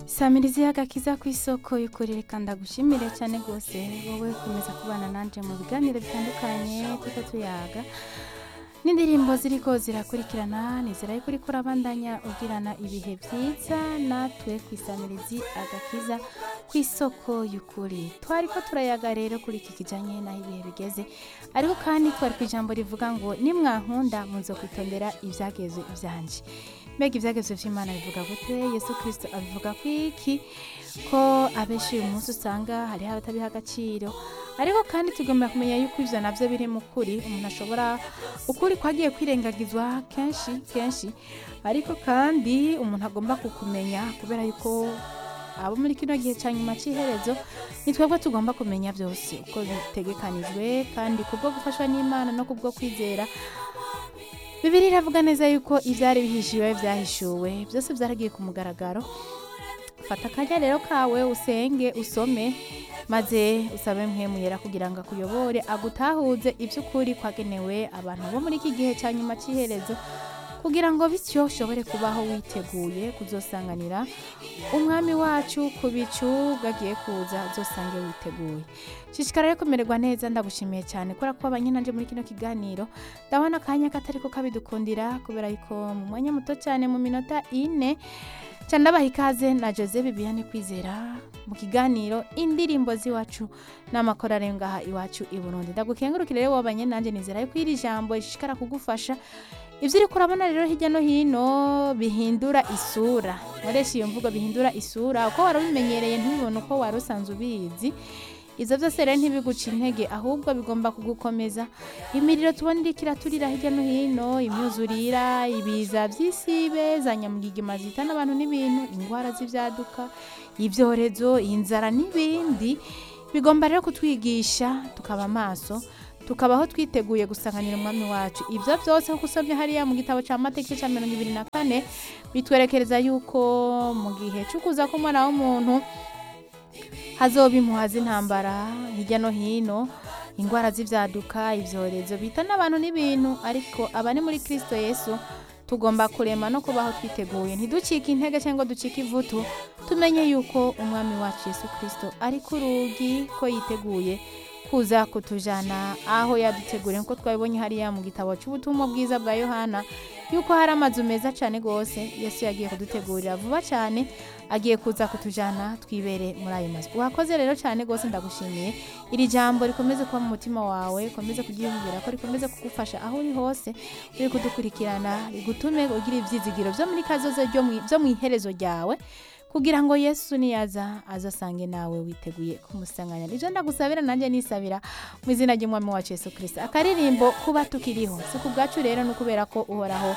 samiriza iyaga kiza ku isoko yikorere kandi agushimire cyane rwose wowe komeza kubana nanjye mu biganiro bitandukanye tuko tuyaga n'indirimbo ziri ko zirakurikirana nizera yuko uri kurabandanya ugirana ibihe byiza natwe ku isamirizi agakiza ku isoko y'ukuri twari ko turayaga rero kuri iki kijyanye n'aho ibihe bigeze ariko kandi twari ku ijambo rivuga ngo nimwankunda muzo kwitondera ibyageze ibyanje mbega ibyageze by'imana bivuga gute yesu kirisito abivuga ku iki ko abenshi uyu munsi usanga hariho abatabiha agaciro ariko kandi tugomba kumenya yuko ibyo nabyo biri mu kuri umuntu ashobora ukuri kwagiye kwirengagizwa kenshi kenshi ariko kandi umuntu agomba kukumenya kubera yuko abo muri kino gihe cya nyuma cy'iherezo ni twebwe tugomba kumenya byose uko bitegekanijwe kandi kubwo gufashwa n'imana no kubwo kwizera bibiri iravuga neza yuko ibyari bihishiwe byahishuwe byose byaragiye ku mugaragaro fata akanya rero kawe usenge usome maze usabe mwemuyera kugira ngo akuyobore agutahuze iby'ukuri kwagenewe abantu bo muri iki gihe cya nyuma cy'iherezo kugira ngo bityo ushobore kubaho witeguye kuzosanganira umwami wacu ku bicu bwagiye kuza uzosange witeguye shishikara rero kumererwa neza ndagushimiye cyane kubera ko abanyenanje muri kino kiganiro ndabona akanya katari ko kabidukundira kubera yuko mu mwanya muto cyane mu minota ine cyane ndabaha ikaze na jose bibiyane kwizera mu kiganiro indirimbo z'iwacu n'amakorari yo ngaha iwacu i burundi ndagukengurukire rero wabanyenanje nizera yuko iri jambo rishishikara kugufasha ibyo uri kurabona rero hirya no hino bihindura isura nkoresha iyo mvugo bihindura isura uko wari ubimenyereye ntubibone uko wari usanzwe ubizi ibyo byose rero ntibiguca intege ahubwo bigomba kugukomeza imiriro tubona iri kiraturira hirya no hino imyuzurira ibiza by'isibe za nyamugigima zihitana abantu n'ibintu indwara z'ibyaduka ibyorezo inzara n'ibindi bigomba rero kutwigisha tukaba amaso tukabaho twiteguye gusanganira umwami wacu ibyo byose kuko usabye hariya mu gitabo cya mateka cya mirongo ibiri na kane bitwerekereza yuko mu gihe cyo kuza k'umwana w'umuntu hazoba impuha z'intambara hirya no hino indwara z'ibyaduka ibyorezo bita n'abantu n'ibintu ariko abari muri kirisito yesu tugomba kurema no kubaho twiteguye ntiducike intege cyangwa ducike ivutu tumenye yuko umwami wacu yesu kirisito ari ku rugi ko yiteguye kuza kutujyana aho yaduteguriye nk'uko twabibonye hariya mu gitabo cy'ubutumwa bwiza bwa yohana yuko hari amazu meza cyane rwose yesu yagiye kudutegurira vuba cyane agiye kuza kutujyana twibere muri ayo mazu wakoze rero cyane rwose ndagushimiye iri jambo rikomeze kuba mu mutima wawe rikomeze kuryiyumvira ko rikomeze kugufasha aho uri hose uri kudukurikirana rigutume ugira ibyizigiro byo muri kazoze byo mu iherezo ryawe kugira ngo yesu niyaza azasange nawe witeguye kumusanganya ibyo ndagusabira nanjye nisabira mu izina ry'umwami wacu yesu kirisita akaririmbo kuba tukiriho si ku bwacu rero ni ukubera ko uhoraho